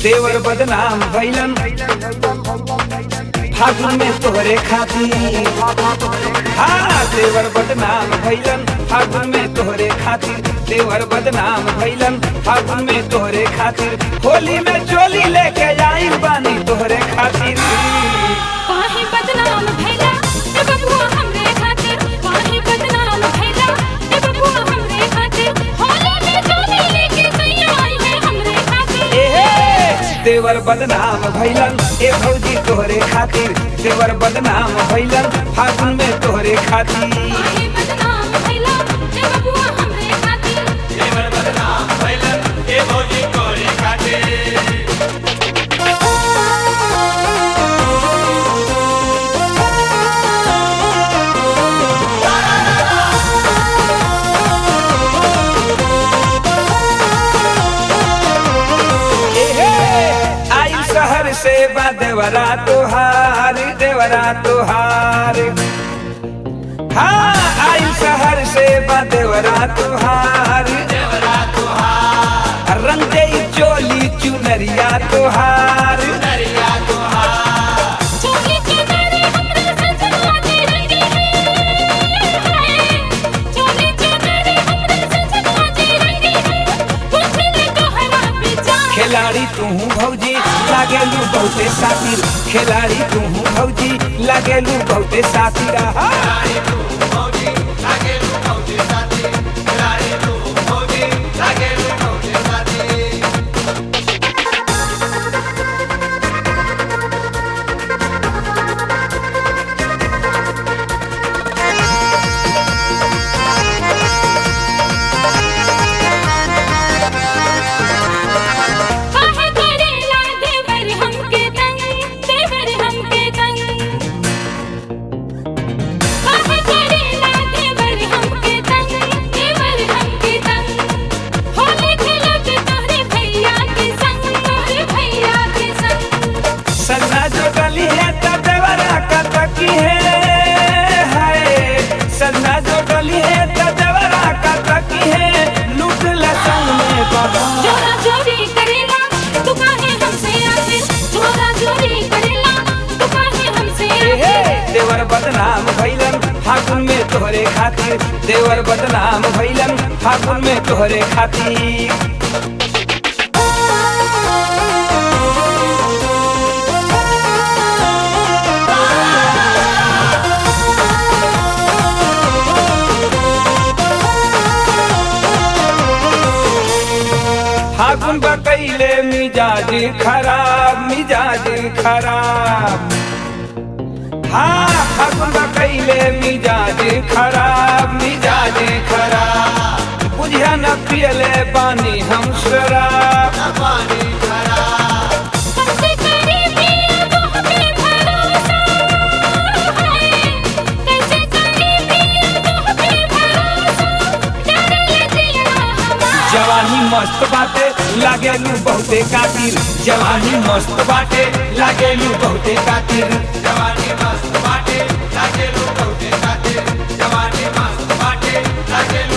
देवर बदनाम भैलन फागुन में तोहरे खातिर हाँ देवर बदनाम भैलन फागुन में तोहरे खातिर देवर बदनाम भैलन फागुन में तोहरे खातिर होली में चोली लेके आइल बानी तोहरे खातिर काहे बदनाम भैला ए बबुआ हमरे खातिर काहे बदनाम भैला ए बबुआ हमरे खातिर होली में चोली लेके सैया आई है हमरे खातिर एहे देवर बदनाम भैलन ए भौजी तोहरे खातिर देवर बदनाम भैलन फागुन में तोहरे खातिर काहे बदनाम भैला ए बबुआ हमरे खातिर देवर बदनाम भैलन ए भौजी तोरे खातिर एहे आई शहर से बा देवरा तोहार देवरा तोहार हाँ आई शहर से बा देवरा तोहार देवरा तुहार रंग दे चोली चुनरिया तोहार दरिया तुहार चोली के नारे हमरे सजना दे रंगी है चोली के नारे हमरे सजना दे रंगी है कुछ ने तोहरा पीछा खिलाड़ी तू भौजी लागेलू बहुते सातिर खिलाड़ी तू भौजी लागेलू बहुते सातिर आहा। रानी तू भौजी लागे लू भौजी साथी रानी तू भौजी लागे लू भौजी साथी काहे करेला देवर हमके तंग देवर हमके तंग काहे करेला देवर हमके तंग देवर हमके तंग होली खेलब तोहरे भैया के संग तोहरे भैया के संग सन्ना जो गली है तो देवरा का तकी है हाय सन्ना जो गली है तो देवरा का तकी है लूट ले संग में बाबा जोरा जोरी करेला तू काहे हमसे आखिर जोरा जोरी करेला तू काहे हमसे एहे, आखिर देवर बदनाम भैलन फागुन में तोहरे खातिर देवर बदनाम भैलन फागुन में तोहरे खातिर फागुन बकैले मिजाज खराब मिजाज खराब हाँ फागुन बकैले मिजाज खराब मिजाज खराब बुझिया न पियले पानी हम शराब पानी खराब हमसे करीबी तो हमें भरोसा है कैसे करीबी तो हमें भरोसा डर ले दिया हमारा जवानी मस्त बाटे लागेलू बहुते कातिर जवानी मस्त बाटे लागेलू बहुते कातिर जवानी मस्त बाटे लागे लू भौजी साथी जवानी मस्त बाटे लागे